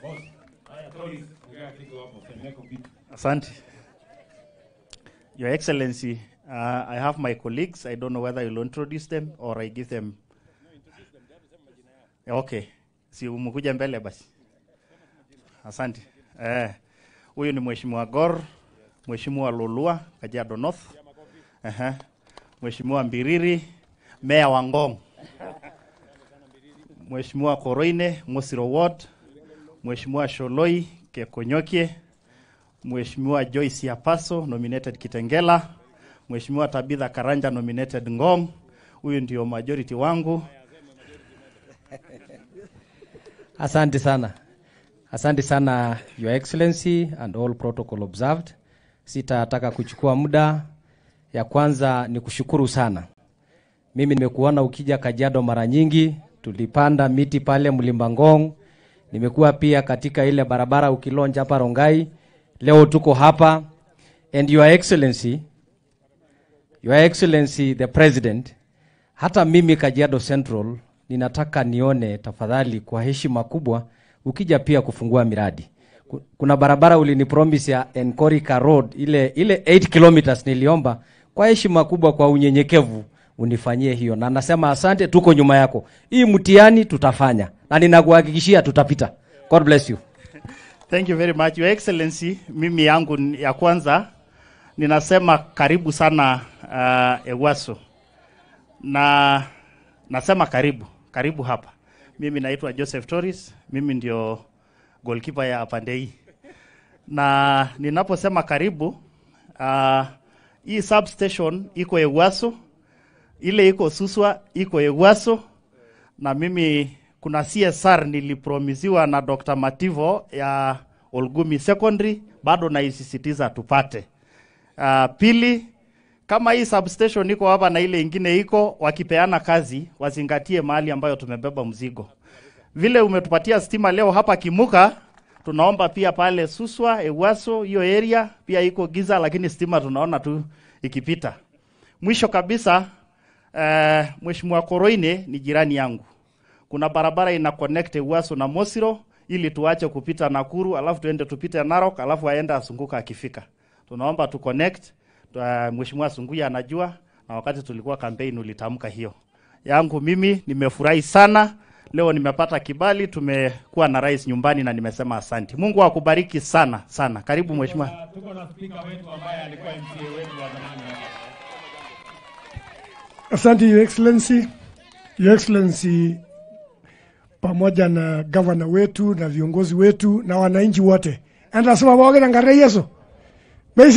Asante. Your Excellency, uh, I have my colleagues. I don't know whether you'll introduce them or I give them. Okay. Si umekuja mbele basi. Asante. Eh, huyu ni Mheshimiwa Gor, Mheshimiwa Lolua, Kajiado North. Aha. Mheshimiwa Mbiriri, Meya wa Ngong. Mheshimiwa Koroine, Mosiro Ward. Mheshimiwa Sholoi Kekonyokie. Mheshimiwa Joyce Yapaso nominated Kitengela, Mheshimiwa Tabitha Karanja nominated Ngong. Huyu ndio majority wangu. Asante sana. Asante sana Your Excellency and all protocol observed. Sitataka kuchukua muda. Ya kwanza ni kushukuru sana. Mimi nimekuona ukija Kajiado mara nyingi, tulipanda miti pale Mlimba Ngong. Nimekuwa pia katika ile barabara ukilonja hapa Rongai. Leo tuko hapa and Your Excellency, Your Excellency the President, hata mimi Kajiado Central ninataka nione tafadhali, kwa heshima kubwa, ukija pia kufungua miradi. Ku- Kuna barabara ulinipromise ya Enkorika Road ile ile 8 kilometers, niliomba kwa heshima kubwa, kwa unyenyekevu unifanyie hiyo, na nasema asante, tuko nyuma yako. Hii mtihani tutafanya na ninakuhakikishia tutapita. God bless you. Thank you very much Your Excellency. Mimi yangu ni- ya kwanza ninasema karibu sana uh, Ewaso na nasema karibu karibu hapa. Mimi naitwa Joseph Torres, mimi ndio goalkeeper ya pande hii, na ninaposema karibu uh, hii substation iko Ewaso, ile iko Suswa iko Ewaso na mimi kuna CSR nilipromisiwa na Dr. Mativo ya Olgumi Secondary, bado naisisitiza tupate. Uh, pili, kama hii substation iko hapa na ile ingine iko, wakipeana kazi wazingatie mahali ambayo tumebeba mzigo. Vile umetupatia stima leo hapa Kimuka, tunaomba pia pale Suswa, Ewaso, hiyo area pia iko giza, lakini stima tunaona tu ikipita. Mwisho kabisa, uh, Mheshimiwa Koroine ni jirani yangu kuna barabara ina connect Ewaso na Mosiro ili tuache kupita Nakuru, alafu tuende tupite Narok, alafu aende asunguka akifika. Tunaomba tu connect. Uh, Mheshimiwa Sunguya anajua na wakati tulikuwa campaign ulitamka hiyo. Yangu mimi nimefurahi sana. Leo nimepata kibali, tumekuwa na rais nyumbani na nimesema asante. Mungu akubariki sana sana. Karibu mheshimiwa. Tuko na spika wetu ambaye alikuwa MCA wetu wa zamani. Asante Your Excellency. Your Excellency pamoja na gavana wetu na viongozi wetu na wananchi wote. Anasema waoge na ngare Yesu.